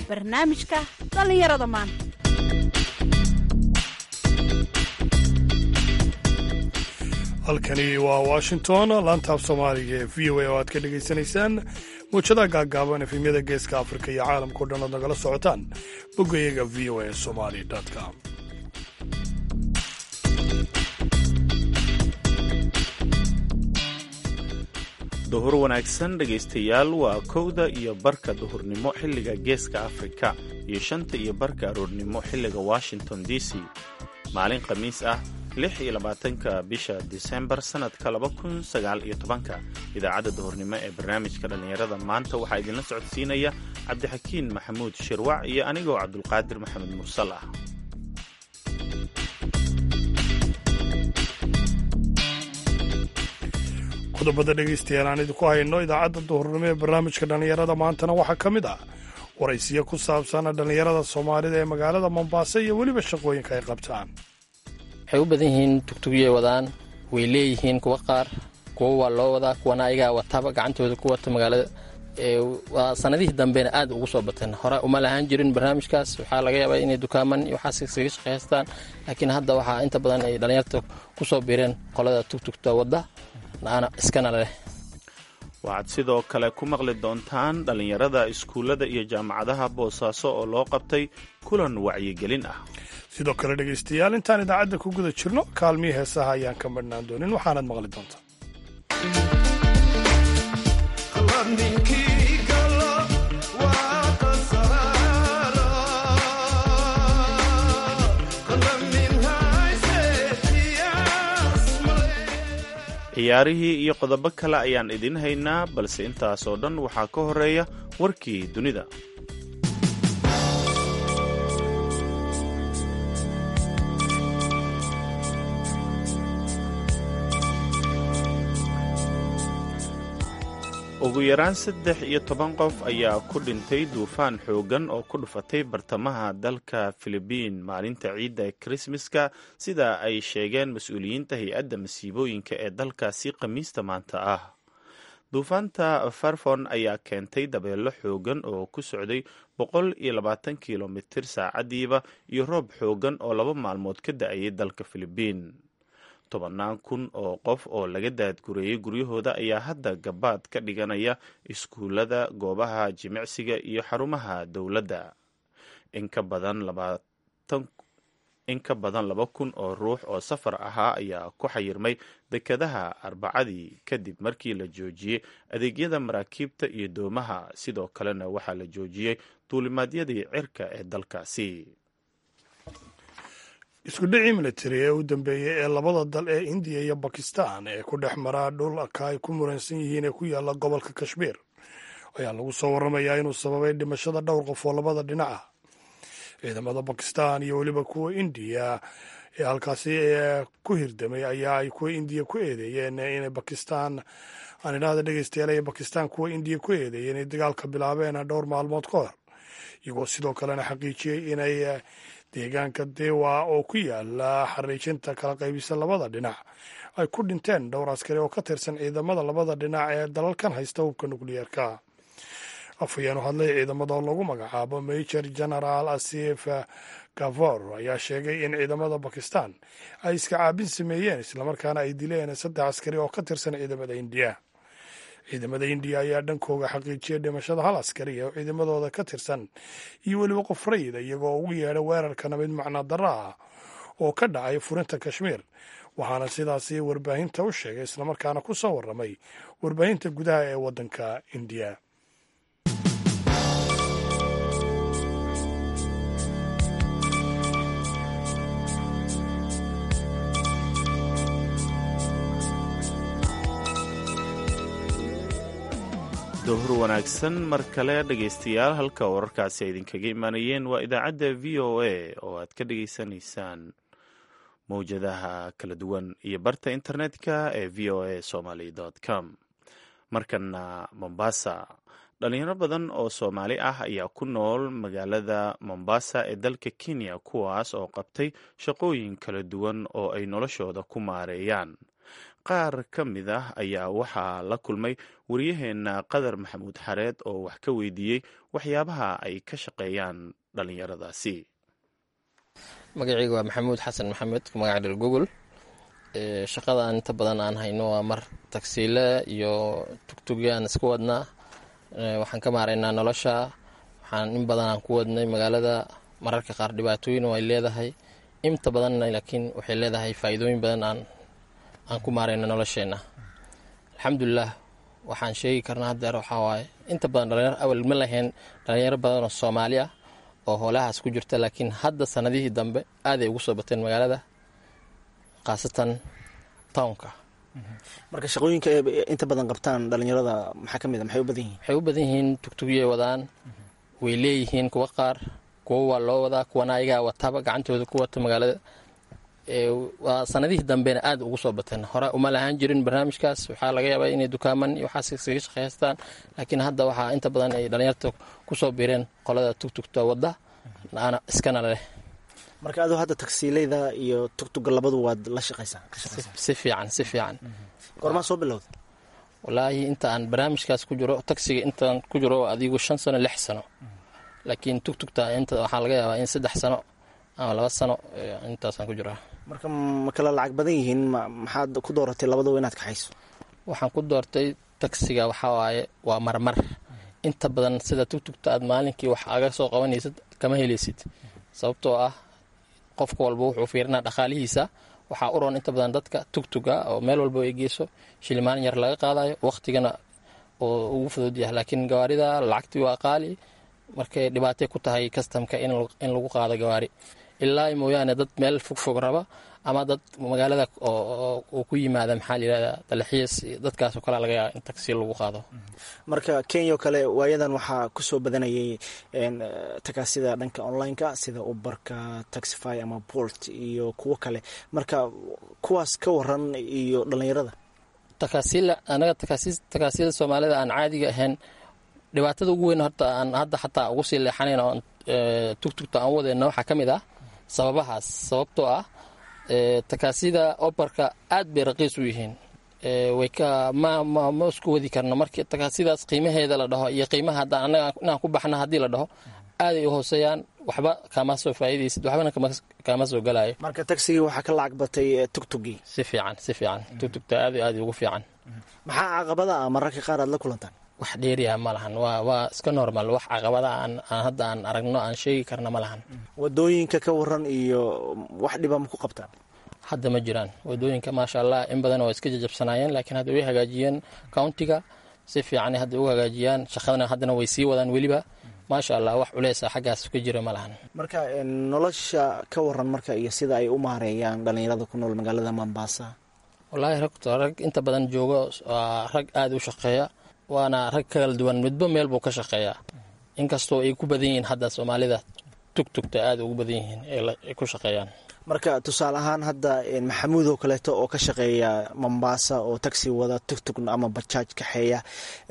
barnaamijka dhallinyarada maanta halkani waa washington laantaab soomaaliga ee v o a oo aad ka dhegaysanaysaan muujadaha gaaggaaban efemyada geeska afrika iyo caalamkao dhan ood nagala socotaan boggayaga v o a somali com duhur wanaagsan dhegaystayaal waa kowda iyo barka duhurnimo xilliga geeska afrika iyo shanta iyo barka aroornimo xilliga washington d c maalin khamiis ah lix iyo labaatanka bisha disembar sannadka laba kun sagaal iyo tobanka idaacadda duhurnimo ee barnaamijka dhallinyarada maanta waxaa idinla socodsiinaya cabdixakiin maxamuud shirwac iyo anigoo cabdulqaadir maxamed mursal ah qodobada dhegaystayaal aan idinku hayno idaacadda duhurnimo ee barnaamijka dhallinyarada maantana waxaa ka mid ah waraysiyo ku saabsan dhallinyarada soomaalida ee magaalada mombaaso iyo weliba shaqooyinka ay qabtaan waxay u badan yihiin tugtugyay wadaan way leeyihiin kuwa qaar kuwa waa loo wadaa kuwana ayagaa wataba gacantooda ku wata magaalada waa sanadihii dambena aad ugu soo bateen hore uma lahaan jirin barnaamijkaas waxaa laga yaabaa inay dukaaman iyo waxaas iskaga shaqaystaan laakiin hadda waxaa inta badan ay dhallinyarta kusoo biireen qolada tugtugta wadda iskana leh waxaad sidoo kale ku maqli doontaan dhallinyarada iskuullada iyo jaamacadaha boosaaso oo loo qabtay kulan wacyigelin ah sidoo kale dhegaystayaal intaan idaacadda ku guda jirno kaalmihii heesaha ayaan ka madhnaan doonin waxaanaad maqli doontaa ciyaarihii iyo qodobo kale ayaan idiin haynaa balse intaasoo dhan waxaa ka horeeya warkii dunida ugu yaraan saddex iyo toban qof ayaa ku dhintay duufaan xooggan oo ku dhufatay bartamaha dalka filibiin maalinta ciidda ee krismaska sida ay sheegeen mas-uuliyiinta hay-adda masiibooyinka ee dalkaasi khamiista maanta ah duufaanta farfon ayaa keentay dabeelo xooggan oo ku socday boqol iyo labaatan kilomitir saacadiiba iyo roob xooggan oo laba maalmood ka da-ayay dalka filibiin tobannaan kun oo qof oo laga daadgureeyey guryahooda ayaa hadda gabaad ka dhiganaya iskuullada goobaha jimicsiga iyo xarumaha dowladda in ka badan laba kun oo ruux oo safar ahaa ayaa ku xayirmay dekadaha arbacadii kadib markii la joojiyey adeegyada maraakiibta iyo doomaha sidoo kalena waxaa la joojiyey duulimaadyadii cirka ee dalkaasi iskudhicii militari ee u dambeeyey ee labada dal ee indiya iyo bakistan ee ku dhex maraa dhulka ay ku muransan yihiin ee ku yaalla gobolka kashmiir ayaa lagu soo warramayaa inuu sababay dhimashada dhowr qof oo labada dhinac ah ciidamada bakistan iyo weliba kuwa indiya ee halkaasi ku hirdamay ayaa ay kuwa indiya ku eedeeyeen inay bakistan aan idhaahda dhegeystayaal ay bakistan kuwa indiya ku eedeeyeen inay dagaalka bilaabeen dhowr maalmood ka hor iyagoo sidoo kalena xaqiijiyey inay deegaanka dewa oo ku yaala xariijinta kala qaybisa labada dhinac ay ku dhinteen dhowr askari oo ka tirsan ciidamada labada dhinac ee dalalkan haysta hubka nukliyeerka afhayeenu hadlay ciidamada oo lagu magacaabo major general asif gavor ayaa sheegay in ciidamada bakistan ay iska caabin sameeyeen islamarkaana ay dileen saddex askari oo ka tirsan ciidamada indiya ciidamada indiya ayaa dhankooga xaqiijiyay dhimashada hal askari oo ciidamadooda ka tirsan iyo weliba qof rayida iyagoo ugu yeedhay weerarkana mid macnaa darro ah oo ka dhacay furinta kashmiir waxaana sidaasi warbaahinta u sheegay islamarkaana ku soo warramay warbaahinta gudaha ee waddanka indiya duhur wanaagsan mar kale dhegaystayaal halka wararkaasi ay idinkaga imaanayeen waa idaacadda v o a oo aad ka dhegaysanaysaan mowjadaha kala duwan iyo barta internetka ee v o a somaly com markana mombasa dhalinyaro badan oo soomaali ah ayaa ku nool magaalada mombasa ee dalka kenya kuwaas oo qabtay shaqooyin kala duwan oo ay noloshooda ku maareeyaan qaar ka mid ah ayaa waxaa la kulmay waryaheena qadar maxamuud xareed oo wax ka weydiiyey waxyaabaha ay ka shaqeeyaan dhallinyaradaasi magacayga waa maxamuud xasan maxamed magaca dher google shaqadan inta badan aan hayno waa mar tagsiile iyo tugtugyaan isku wadnaa waxaan ka maaraynaa nolosha waxaan in badan aan ku wadnay magaalada mararka qaar dhibaatooyin ay leedahay inta badanna laakiin waxay leedahay faa'iidooyin badan aan aan ku maarayno nolosheenna alxamdulilah waxaan sheegi karnaa haddeer waxaa waaye inta badan dhalinyaro awal ma lahayn dhalinyaro badan oo soomaali ah oo howlahaas ku jirta laakiin hadda sanadihii dambe aaday ugu soo bateen magaalada khaasatan townka marka shaqooyinka inta badan qabtaan dhalinyarada maxaa ka mid a maxay u badan yihiin waxay u badan yihiin tugtugyay wadaan way leeyihiin kuwa qaar kuwo waa loo wadaa kuwana ayagaa wataba gacantooda ku wata magaalada waa sanadihii dambena aad ugu soo bateen hore uma lahaan jirin barnaamijkaas waxaa laga yaabaa inay dukaaman iyo waxaas iskaga shaqaystaan laakiin hadda waxaa inta badan ay dhalinyarta kusoo biireen qolada tugtugta wadda ana iskana leh marka adoo hadda tagsiileyda iyo tugtuga labadu waad la shaqaysaa si fiican si fiican goormaa soo bilowda walaahi inta aan barnaamijkaas ku jiro tagsiga intaan ku jiro adigu shan sano lix sano laakiin tugtugta inta waxaa laga yaabaa in saddex sano ama laba sano intaasaan ku jiraa marka ma kala lacag badan yihiin maxaad ku dooratay labadaba inaad kaxayso waxaan ku doortay tagsiga waxaa waaye waa marmar inta badan sida tugtugta aad maalinkii wax aga soo qabanaysid kama helaysid sababtoo ah qofka walba wuxuu fiirinaa dhaqaalihiisa waxaa u roon inta badan dadka tugtuga oo meel walba ay geyso shilimaan yar laga qaadayo waqtigana oo ugu fudud yahay laakiin gawaarida lacagtii waa qaali markay dhibaatay ku tahay kastamka in lagu qaado gawaari ilaa mooyaane dad meel fogfog raba ama dad magaalada oo ku yimaada maxaa layirahda dalaxiis dadkaasoo kale laga yaaba in tagsi lagu qaado marka kenya oo kale waayadan waxaa kusoo badanayay takaasida dhanka online-ka sida ubarka taxify ama bolt iyo kuwo kale marka kuwaas ka waran iyo dhalinyarada takaasiila anaga takaasiyada soomaalida aan caadiga ahayn dhibaatada ugu weyn horta aan hadda xataa ugu sii leexanayn oo tugtugta aan wadeyna waxaa ka mid ah sababahaas sababtoo ah takaasida obarka aad bay raqiis u yihiin way ka ma ma ma isku wadi karno markii takaasidaas qiimaheeda la dhaho iyo qiimaha haddaan annaga inaan ku baxna haddii la dhaho aaday u hooseeyaan waxba kama soo faa'iidaysid waxbana kama soo galayo marka tagsigii waxaa ka lacag batay tugtugii si fiican si fiican tugtugta aad aad ugu fiican maxaa caqabada ah mararka qaar aad la kulantaan wax dheeriya ma lahan waa waa iska normal wax caqabada aan aan hadda aan aragno aan sheegi karna ma lahan wadooyinka ka waran iyo wax dhiba ma ku qabtaan hadda ma jiraan wadooyinka maasha allah in badan oo iska jajabsanaayeen laakiin hadda way hagaajiyeen countiga si fiican hadda u hagaajiyaan shaqadana haddana way sii wadaan weliba maasha allah wax culeysa xaggaas ka jira ma lahan marka nolosha ka waran marka iyo sida ay u maareeyaan dhalinyarada ku nool magaalada mombasa wallaahi ragto rag inta badan joogo waa rag aada u shaqeeya waana rag kala duwan midba meel buu ka shaqeeyaa inkastoo ay ku badan yihiin hadda soomaalida tugtugta aada ugu badan yihiin ay ku shaqeeyaan marka tusaale ahaan hadda maxamuud oo kaleeto oo ka shaqeeya mombasa oo taxi wada tugtug ama bajaaj kaxeeya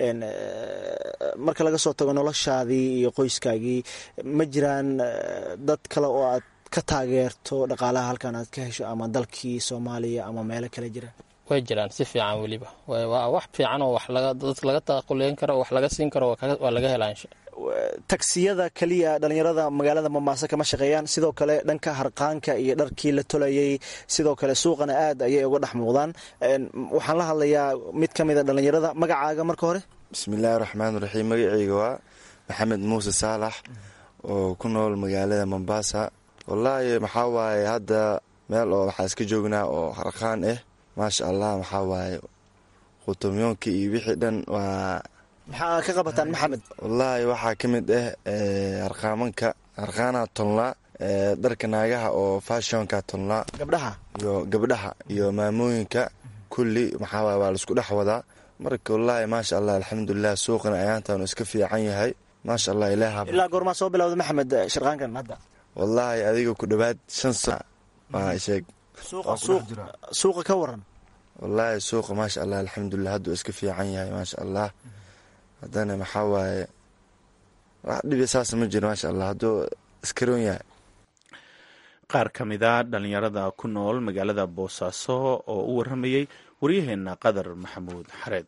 marka laga soo tago noloshaadii iyo qoyskaagii ma jiraan dad kale oo aad ka taageerto dhaqaalaha halkan aad ka hesho ama dalkii soomaaliya ama meelo kale jira way jiraan si fiican weliba waa wax fiican oo dad laga taaquleyn karo wax laga siin karo waa laga helaa tagsiyada keliya dhalinyarada magaalada mombaaso kama shaqeeyaan sidoo kale dhanka harqaanka iyo dharkii la tolayay sidoo kale suuqana aad ayay uga dhex muuqdaan waxaan la hadlayaa mid ka mid a dhalinyarada magacaaga marka hore bismillaahi raxmaan raxiim magaceyga waa maxamed muuse saalax oo ku nool magaalada mombasa wallaahi maxaa waaye hadda meel oo waxaa iska joognaa oo harqaan ah maasha allah maxaa waaye qutumyoonka iyo wixii dhan waa maxaa ka qabataan maxamed wallaahi waxaa ka mid ah harqaamanka harqaanaha tolnaa dharka naagaha oo fashionka tolnaa gabdhaha iyo gabdhaha iyo maamooyinka kulli maxaa waay waa laisku dhex wadaa marka wallaahi maasha allah alxamdulilah suuqana ayaantan iska fiican yahay maasha allah ilaah ilaa goormaa soo bilowda maxamed sharqaankan hadda wallaahi adiga ku dhowaad shan sana waa sheeg suuqa ka waran wallaahi suuqa maasha allah alxamdulilah hadduu iska fiican yahay maasha allah haddana maxaa waaye wax dhibi saasa ma jiro maasha allah hadduu iskaroon yahay qaar ka mida dhallinyarada ku nool magaalada boosaaso oo u warramayey waryaheena qadar maxamuud xareed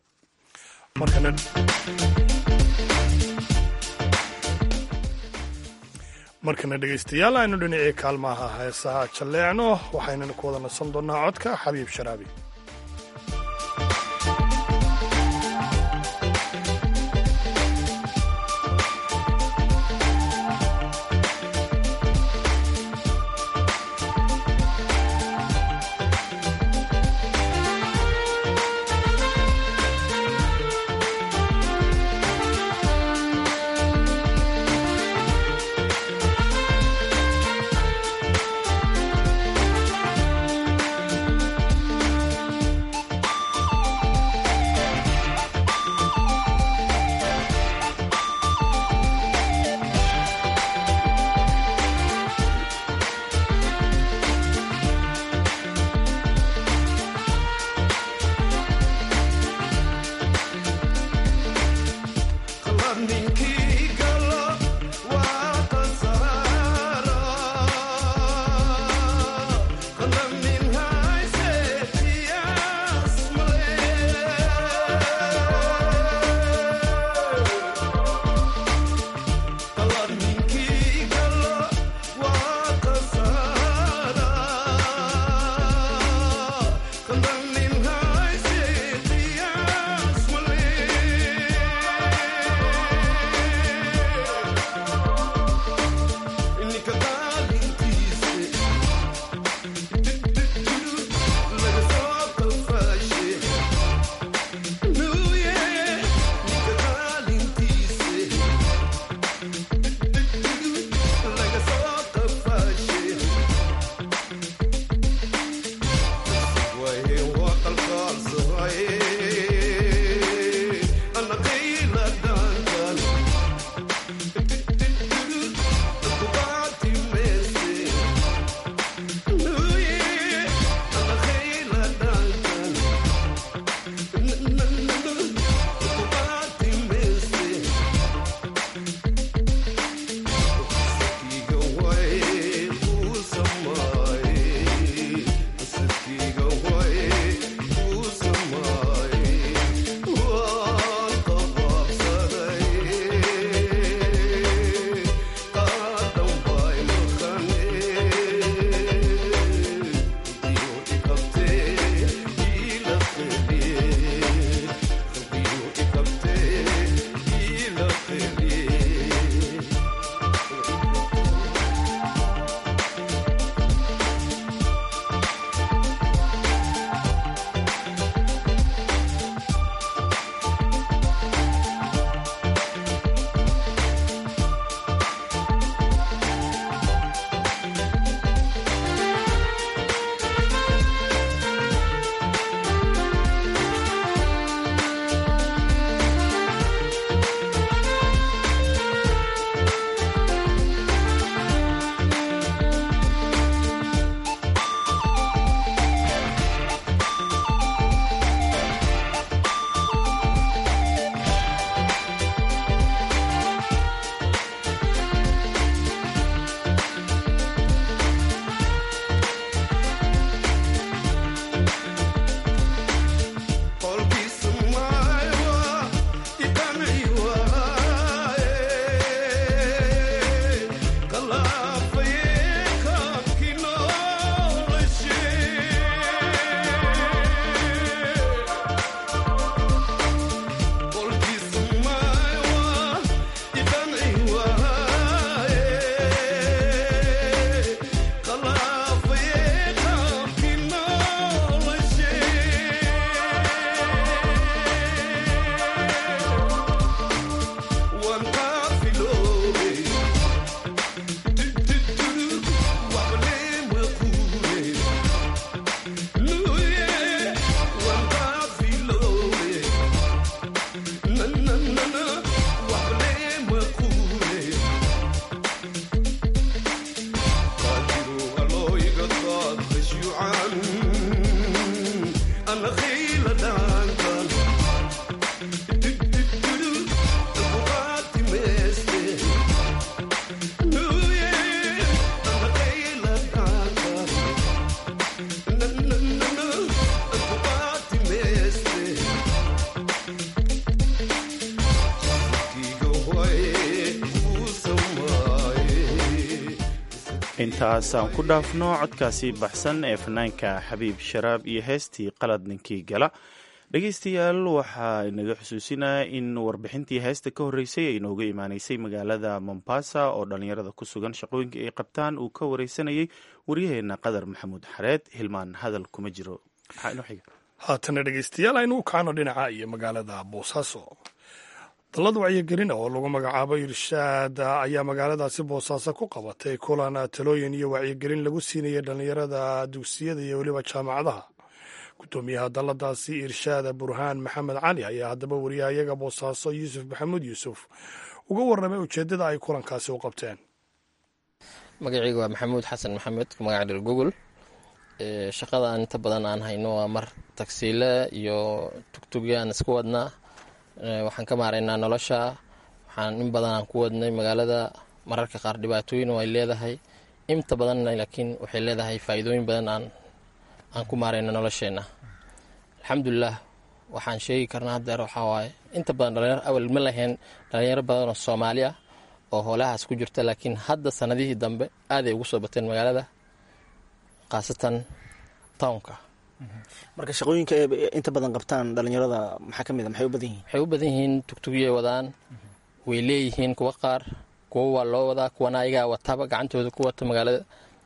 markana dhegaystayaal aynu dhinacii kaalmaha heesaha jalleecno waxaynana ku wada nasan doonnaa codka xabiib sharaabi intaasaan ku dhaafno codkaasi baxsan ee fanaanka xabiib sharaab iyo heestii qalad ninkii gala dhegeystayaal waxaa inaga xusuusinaya in warbixintii heesta ka horreysay ay nooga imaaneysay magaalada mombasa oo dhallinyarada ku sugan shaqooyinka ay qabtaan uu ka wareysanayay waryaheena qadar maxamuud xareed hilmaan hadal kuma jiro maxaa inoo xiga haatana dhegeystayaal aynu u kacno dhinaca iyo magaalada boosaaso dallad wacyigelin oo lagu magacaabo irshaad ayaa magaaladaasi boosaaso ku qabatay kulan talooyin iyo wacyigelin lagu siinayay dhallinyarada dugsiyada iyo weliba jaamacadaha gudoomiyaha dalladaasi irshaad burhaan maxamed cali ayaa haddaba wariyahayaga boosaaso yuusuf maxamuud yuusuf uga warramay ujeeddada ay kulankaasi u qabteen magacayga waa maxamuud xasan maxamed magaca dhir google shaqadan inta badan aan hayno waa mar tagsiile iyo tugtugyaan isku wadnaa waxaan ka maaraynaa nolosha waxaan in badan aan ku wadnay magaalada mararka qaar dhibaatooyin ay leedahay inta badanna laakiin waxay leedahay faa'iidooyin badan aan aan ku maarayno nolosheenna alxamdulilah waxaan sheegi karnaa haddeer waxaa waaye inta badan dhalinyaro awal ma lahayn dhalinyaro badan oo soomaali ah oo hoolahaas ku jirta laakiin hadda sanadihii dambe aaday ugu soo bateen magaalada khaasatan townka marka shaqooyinka ay inta badan qabtaan dhalinyarada maxaa ka mid a maxay u badan yihiin waxay u badan yihiin tugtugyay wadaan way leeyihiin kuwa qaar kuwa waa loo wadaa kuwana ayagaa wataba gacantooda ku wata magaalada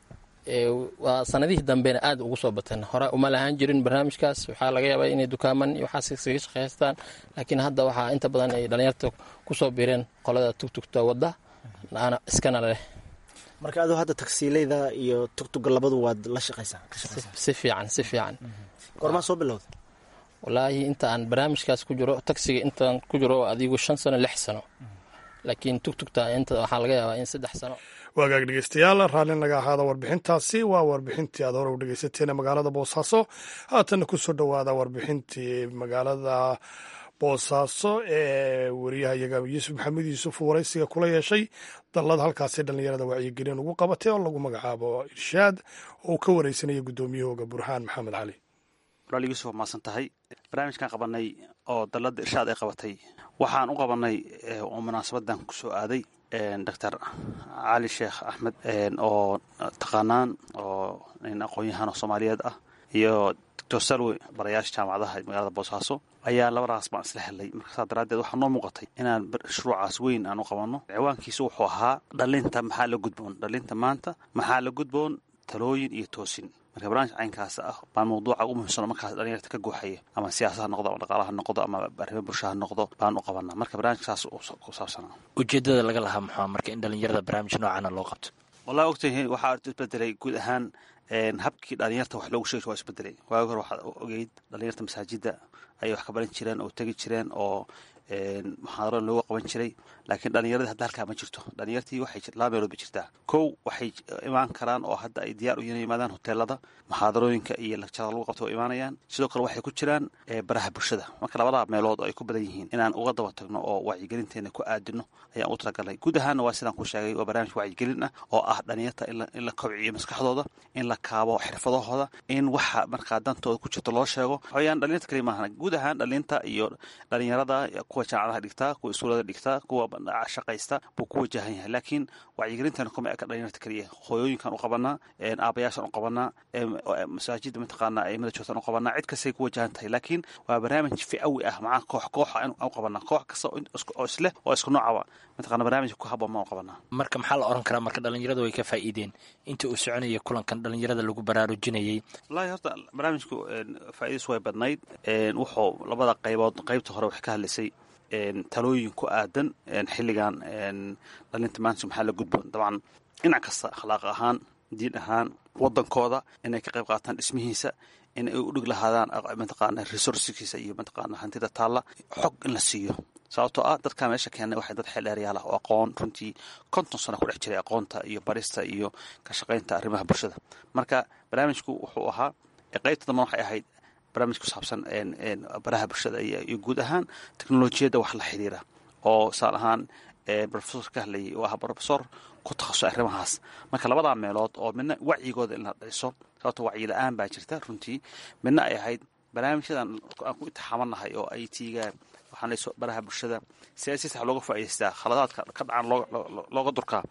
waa sanadihii dambena aad ugu soo bateen hore uma lahaan jirin barnaamijkaas waxaa laga yaabaa inay dukaaman iyo waxaas iskaga shaqaystaan laakiin hadda waxaa inta badan ay dhalinyarta kusoo biireen qolada tugtugta wadda ana iskana leh marka adoo hadda tagsiileyda iyo tugtuga labadu waad la shaqaysaa si fiican si fiican goormaa soo bilowda walaahi inta aan barnaamijkaas ku jiro tagsiga intaan ku jiro adigu shan sano lix sano laakiin tugtugta inta waxaa laga yaabaa in saddex sano waagaag dhegeystayaal raalli naga ahaada warbixintaasi waa warbixintii aad hore u dhegeysateen magaalada boosaaso haatanna kusoo dhowaada warbixintii magaalada boosaaso ee wariyahayaga yuusuf maxamed yuusuf waraysiga kula yeeshay dallad halkaasi dhallinyarada wacyigelin ugu qabatay oo lagu magacaabo irshaad oo uu ka wareysanaya guddoomiyahooga burhaan maxamed cali walaal yuusuf waa maasan tahay barnaamijkan qabanay oo dalladda irshaad ay qabatay waxaan u qabanay oo munaasabadan ku soo aaday doctor cali sheekh axmed oo taqaanaan oo nin aqoon-yahan oo soomaaliyeed ah iyo doctor salwe barayaasha jaamacadaha magaalada boosaaso ayaa labadaas baan isla helay markaasaa daraaddeed waxaa noo muuqatay inaan shuruucaas weyn aan u qabanno ciwaankiisu wuxuu ahaa dhalinta maxaa la gudboon dhalinta maanta maxaa la gudboon talooyin iyo toosin marka barnaamij caynkaas ah baan mawduuca ugu muhiimsano markaas dhalinyarta ka guuxaya ama siyaasa ha noqdo ama dhaqaalaha noqdo ama arrimo bulsha ha noqdo baan u qabanaa marka barnaamijka saas ku saabsanaa ujeedada laga lahaa muxua marka in dhalinyarada barnaamij noocana loo qabto wallahi ogtahay waxaa isbedelay guud ahaan habkii dhalinyarta wax loogu sheegi waa isbedelay waagi hore waxaad ogeyd dhalinyarta masaajidda ayay wax ka baran jireen oo tegi jireen oo muxaadaro looga qaban jiray laakiin dhalinyaradii hadda halkaa ma jirto dhalinyartii waxay laba meelood ba jirtaa kow waxay imaan karaan oo hadda ay diyaar u yihiin yimaadaan hoteelada muxaadarooyinka iyo lakjarada lagu qabto oo imaanayaan sidoo kale waxay ku jiraan baraha bulshada marka labada meelood oo ay ku badan yihiin inaan uga daba tagno oo wacyigelinteena ku aadino ayaan u talagalnay guud ahaanna waa sidaan ku sheegay waa barnaamij wacyigelin ah oo ah dhalinyarta in la kobciyo maskaxdooda in la kaabo xirfadahooda in waxa markaa dantooda ku jirto loo sheego waxaweyaan dhalinyarta kali maahan guud ahaan dhalinta iyo dhalinyarada kuwa jaamacadaha dhigtaa kuwa iskuulada dhigtaa kuwa shaqaysta buu ku wajahan yahay laakiin wacyigelintana kuma eka dhalinyarta keliya hooyooyinkan u qabanaa aabayaashan u qabanaa masaajida mataqaana aimada joogtaan u qabanaa cid kastay ku wajahan tahay laakiin waa barnaamij ficawi ah macaa koox kooxa u qabanaa koox kasta oo isleh oo isku noocaba mataqana barnaamijka ku habboon maan u qabanaa marka maxaa la oran karaa marka dhalinyaradu way ka faa'iideen intii uu soconayay kulankan dhalinyarada lagu baraarujinayay wallahi horta barnaamijku faa'iidadiisu way badnayd wuxuu labada qaybood qaybta hore waxay ka hadlaysay talooyin ku aadan xilligan dhalinta maanta maxaa la gudboon dabcan dhinac kasta akhlaaq ahaan diin ahaan wadankooda inay ka qayb qaataan dhismihiisa in ay u dhig lahaadaan mataqaana resourcekiisa iyo mataqaana hantida taalla xog in la siiyo sababtoo ah dadka meesha keenay waxay dad xeeldheeryaal ah oo aqoon runtii konton sano ku dhex jiray aqoonta iyo barista iyo ka shaqaynta arrimaha bulshada marka barnaamijku wuxuu ahaa qaybta dambana waxay ahayd barnaamij ku saabsan baraha bulshada iyo guud ahaan teknolojiyadda wax la xiriira oo saan ahaan rofesor ka hadlayay oo ah rofesor ku takhasusay arrimahaas marka labadaa meelood oo midna wacyigooda in la dhiso sababto wacyi la-aan baa jirta runtii midna ay ahayd barnaamijyadan aan ku intixaamanahay oo ay tiigaan waxaan baraha bulshada siyaasiyiinta waxa looga faa'idaystaa khaladaadka ka dhacan looga durkaa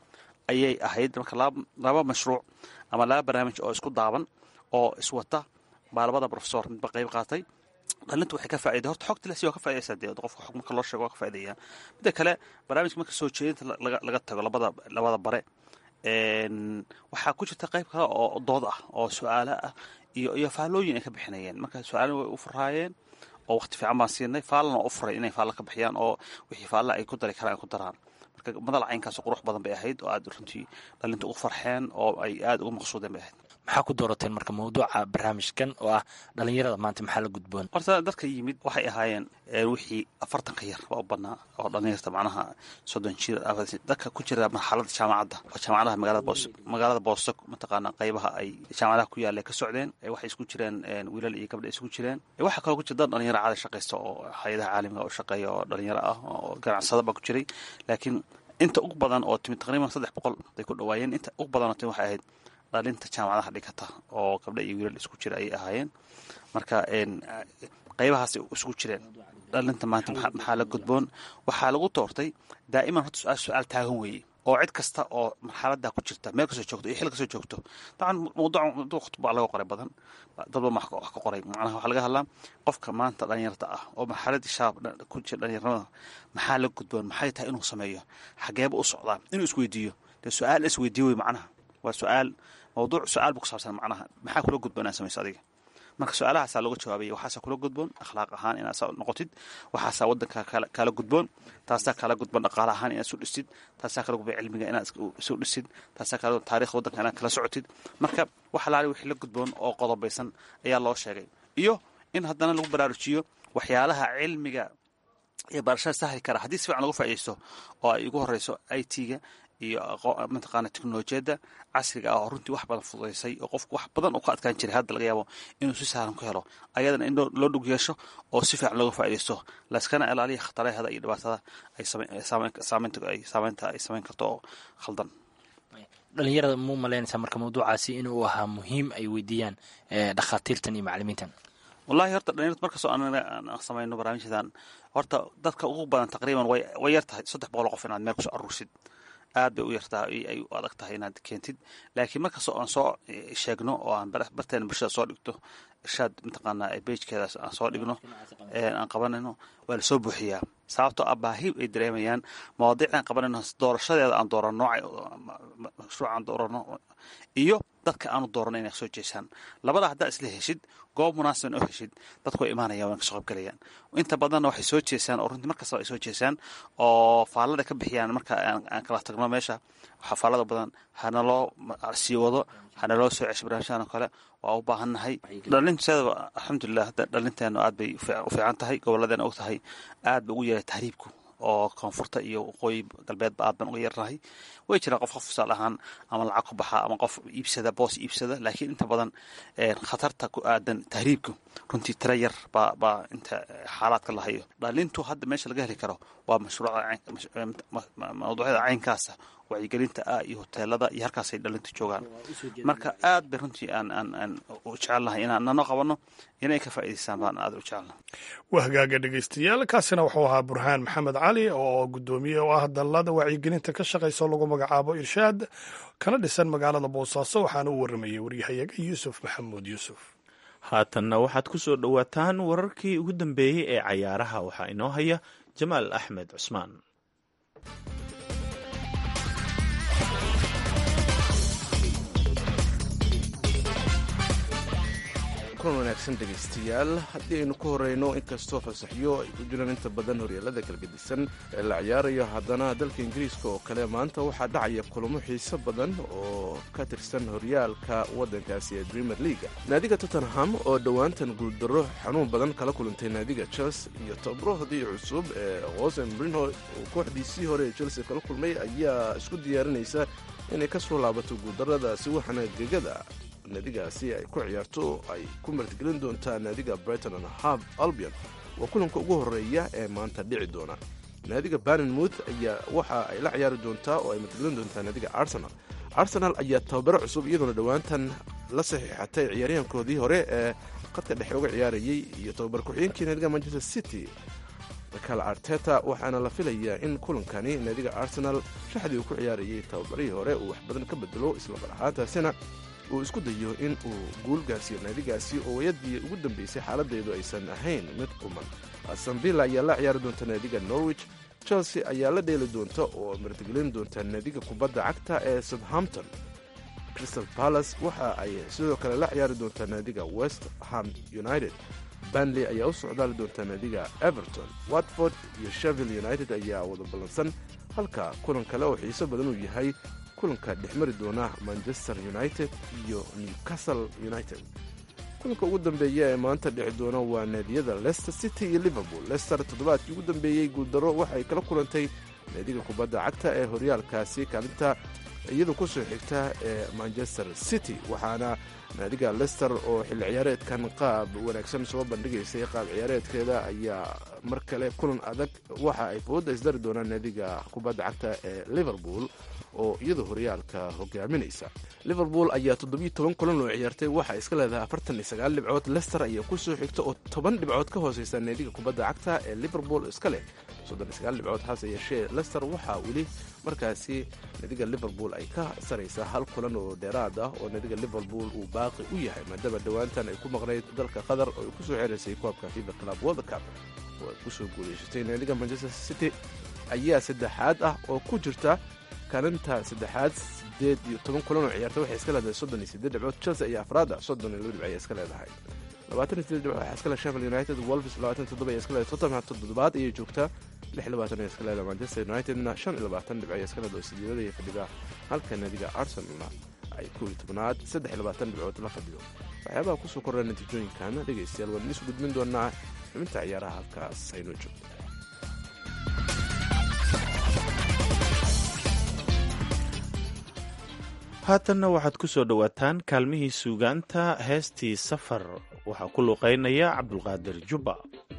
ayay ahayd marka laba mashruuc ama laba barnaamij oo isku daaban oo iswata baa labada profesor midba qayb qaatay dhalintu waxay ka faa'iday horta xogta lasi waa ka faaidaysaa dee qofka xog marka loo sheego waa ka faa'idayaa midda kale barnaamijka marka soo jeedinta laga tago labada labada bare waxaa ku jirta qayb kale oo dood ah oo su-aalo ah iyo iyo faallooyin ay ka bixinayeen marka su-aalin way u furaayeen oo waqti fiican baan siinay faallana waa u furay inay faalla ka bixiyaan oo wixii faalla ay ku dari karaan ay ku daraan marka madal caynkaas qurux badan bay ahayd oo aad runtii dhalinta ugu farxeen oo ay aada ugu maqsuudeen bay ahayd maxaa ku doorateen marka mawduuca barnaamijkan oo ah dhalinyarada maanta maxaa la gudboon horta dadka yimid waxay ahaayeen wixii afartanka yar waa u badnaa oo dhalinyarta macnaha soddon jir dadka ku jira marxalada jaamacadda oo jaamacadaha magaalada boos magaalada boosto mataqaana qaybaha ay jaamacadaha ku yaalla ka socdeen waxay isku jireen wiilal iyo gabdha isku jireen waxaa kaloo ku jira dad dhalinyaro caada shaqaysta oo hay-adaha caalamiga oo shaqeeya oo dhalinyaro ah oo ganacsada baa ku jiray laakiin inta ugu badan oo timid taqriiban saddex boqol bay ku dhawaayeen inta ugu badan oo timid waxay ahayd dhalinta jaamacadaha dhigata oo gabdha iyo wiilal isku jira ayay ahaayeen marka qaybahaas isku jireen dhalinta maanta maxaa la gudboon waxaa lagu doortay daa'iman horta su-aal su-aal taagan weeye oo cid kasta oo marxalada ku jirta meel kasoo joogto iyo xil kasoo joogto daban mawduuc khudba laga qoray badan dadba wax ka qoray macnaha waxaa laga hadlaa qofka maanta dhalinyarta ah oo marxaladii shaab ku jira dhalinyarnimada maxaa la gudboon maxay tahay inuu sameeyo xageeba u socdaa inuu isweydiiyo dee su-aal isweydiiyo wey macnaha waa su-aal mawduuc su-aal bu ku saabsan macnaha maxaa kula gudboon inaad samayso adiga marka su-aalahaasaa looga jawaabaya waxaasaa kula gudboon akhlaaq ahaan inaad saa noqotid waxaasaa wadanka kaala gudboon taasaa kala gudboon dhaqaale ahaan inaad isu dhisid taasaa kala gudboon cilmiga inaad isu dhisid taasaa kala taarikhda wadanka inaad kala socotid marka wax alaali wixii la gudboon oo qodobaysan ayaa loo sheegay iyo in haddana lagu baraarujiyo waxyaalaha cilmiga iyo barashada sahli kara haddii si fiican lagu faaidaysto oo ay ugu horeyso i t-ga iyo mataqaana teknolojiyadda casriga ah oo runtii wax badan fududaysay oo qofku wax badan uu ka adkaan jiray hadda laga yaabo inuu si sahlan ku helo ayadana in loo dhug yeesho oo si fiican looga faaidaysto layskana ilaaliya khatarahada iyo dhibaatada ay saameynta ay saameynta ay sameyn karto oo khaldan dhalinyarada muu malaynaysaa marka mawduucaasi inuu ahaa muhiim ay weydiiyaan dhakhaatiirtan iyo macalimiintan wallahi horta dhalinyarta markastoo aan samayno barnaamijyadan horta dadka ugu badan taqriiban way yar tahay saddex boqol qof inaad meel kusoo aruursid aad bay u yartaa ay u adag tahay inaad keentid laakiin markastoo aan soo sheegno oo aan barteena bulshada soo dhigto irshaad mataqaanaa beijkeedaas aan soo dhigno aan qabanayno waa lasoo buuxiyaa sababtoo ah baahi ay dareemayaan mawaadiicdan qabanayno doorashadeeda aan doorano mashruuc aan doorano iyo dadka aanu doorano inay soo jeesaan labada haddaa isla heshid goob munaasiban oo heshid dadku way imaanayaan waan kasoo qaybgalayaan inta badanna waxay soo jeesaan oo runtii markastaba ay soo jeesaan oo faallada ka bixiyaan marka aan kala tagno meesha waxaa faallada badan hanaloo sii wado hanaloo soo cesho barnaamijyadan oo kale waa u baahannahay dhalinteedaba alxamdulilah hadda dhalinteenu aad bay u fiican tahay gobolladeena og tahay aad ba ugu yeeray tahriibku oo koonfurta iyo waqooyi galbeedba aad baan uga yarnahay way jiraan qof qof tusaale ahaan ama lacag ku baxa ama qof iibsada boos iibsada laakiin inta badan khatarta ku aadan tahriibku runtii tira yar baa baa inta xaalaadka la hayo dhalintu hadda meesha laga heli karo waa mashruucmawduucyada caynkaasa wacyigelinta ah iyo hoteelada iyo halkaasay dhalintu joogaan marka aad bay runtii aan aan aan u jecelnahay inaan nano qabanno inay ka faa'idaystaan baan aad u jecelnahay waa hagaaga dhegaystayaal kaasina wuxuu ahaa burhaan maxamed cali oo guddoomiye oo ah dallada wacyigelinta ka shaqaysa lagu magacaabo irshaad kana dhisan magaalada boosaaso waxaana u warramayay waryahayaga yuusuf maxamuud yuusuf haatanna waxaad ku soo dhowaataan wararkii ugu dambeeyey ee cayaaraha waxaa inoo haya jamaal axmed cusmaan kulan wanaagsan dhegaystayaal haddii aynu ku horeyno inkastoo fasaxyo ay ku jiraan inta badan horyaalada kalgedisan ee la ciyaarayo haddana dalka ingiriiska oo kale maanta waxaa dhacaya kulamo xiiso badan oo ka tirsan horyaalka waddankaasi ee premier leaga naadiga tottenham oo dhowaantan guuldarro xanuun badan kala kulantay naadiga chelsea iyo tabrohdii cusub ee hosen brinho uu kooxdiisii hore ee chelsea kala kulmay ayaa isku diyaarinaysa inay ka soo laabato guuldarradaasi waxaana gegada naadigaasi ay ku ciyaarto ay ku martigelin doontaa naadiga brighton and hab albion waa kulanka ugu horeeya ee maanta dhici doona naadiga barnmouth ayaa waxa ay la ciyaari doontaa oo ay martigelin doontaa naadiga arsenal arsenal ayaa tababaro cusub iyadoona dhowaantan la saxiixatay ciyaaryahankoodii hore ee qadka dhexe uga ciyaarayay iyo tababar ku-xigeenkii naadiga manchester city michael arteta waxaana la filayaa in kulankani naadiga arsenal shaxdii uu ku ciyaarayay tababarihii hore uu wax badan ka bedelo islamar ahaantaasina uu isku dayo in uu guul gaarsiiyo naadigaasi oo wayadii ugu dambeysay xaaladeedu aysan ahayn mid quman asambilla ayaa la ciyaari doonta naadiga norwich chelsea ayaa la dheeli doonta oo martigelin doonta naadiga kubadda cagta ee southampton crystal palace waxa ay sidoo kale la ciyaari doontaa naadiga west ham united banley ayaa u socdaali doontaa naadiga everton watford iyo sheville united ayaa wada ballansan halka kulan kale oo xiiso badan uu yahay kulanka dhexmari doona manchester united iyo newcastle united kulanka ugu dambeeya ee maanta dhici doona waa naadiyada leicester city iyo liverpool leicester toddobaadkii ugu dambeeyey guuldaro waxay kala kulantay naadiga kubadda cagta ee horyaalkaasi kaalinta iyadu ku soo xigta ee manchester city waxaana naadiga lester oo xilli ciyaareedkan qaab wanaagsan soo bandhigaysay qaab ciyaareedkeeda ayaa mar kale kulan adag waxa ay fooda isdari doonaan naadiga kubadda cagta ee liverpool oo iyadu horyaalka hogaaminaysa liverpool ayaa toddobiyo toban kulan oo ciyaartay waxaa iska leedahay afartan iyo sagaal dhibcood lester ayaa ku soo xigta oo toban dhibcood ka hooseysa naadiga kubadda cagta ee liverpool iska leh soddon iyo sagaal dhibcood hase yeeshee lester waxaa weli markaasi naadiga liverpool ay ka saraysaa hal kulan oo dheeraad ah oo naadiga liverpool uu baaqi u yahay maadaama dhowaantan ay ku maqnayd dalka qatar oo ay ku soo xeraysay koobka fifa club world cup oo ay kusoo guuleysatay naadiga manchester city ayaa saddexaad ah oo ku jirta kaalinta saddexaad sideed iyo toban kulan oo ciyaarta waxay iska leedahay soddon iyo sideed dhibcood chelsea ayaa afraada soddon iyo laba dhibc ayaa iska leedahay labaatan iyo sideed dhibcood waxaa iska leh sheffield united wolves labaatan toddoba ayaa iska leedahay tottenham toddobaad ayay joogtaa lix labaatan ayaa iska leedahay manchester unitedna shan iyo labaatan dhibc ayaa iska leedahay oo sideedada iyo fadhida halka naadiga arsenalna ay kow iyo tobnaad saddex iyo labaatan dhibcood la fadhido waxyaabaha kusoo korra natiijooyinkan dhegaystayaal waan idiin soo gudbin doonaa xubinta ciyaaraha halkaas aynoo joogto haatanna waxaad ku soo dhowaataan kaalmihii suugaanta heestii safar waxaa ku luuqaynaya cabdulqaadir jubba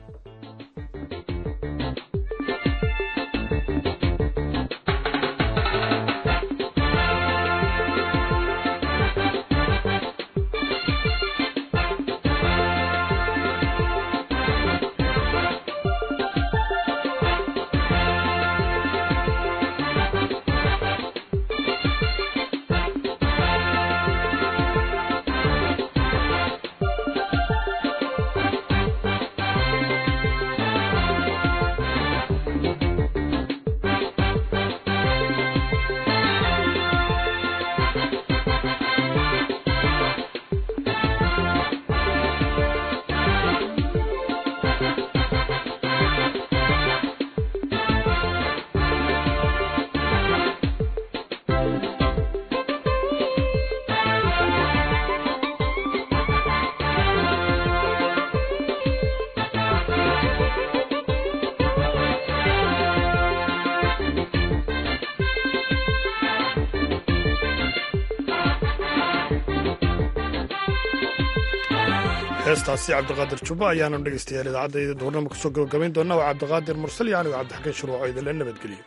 heestaasi cabdiqaadir jubba ayaanu dhegaystayaal idaacadda duurnama kusoo gabagabayn doonaa waa cabdiqaadir mursal iyo anigo cabdixakiin shuruuco idinle nabadgeliyo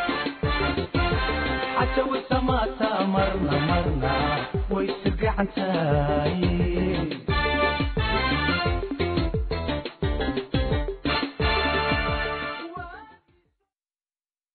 way sirgacantahay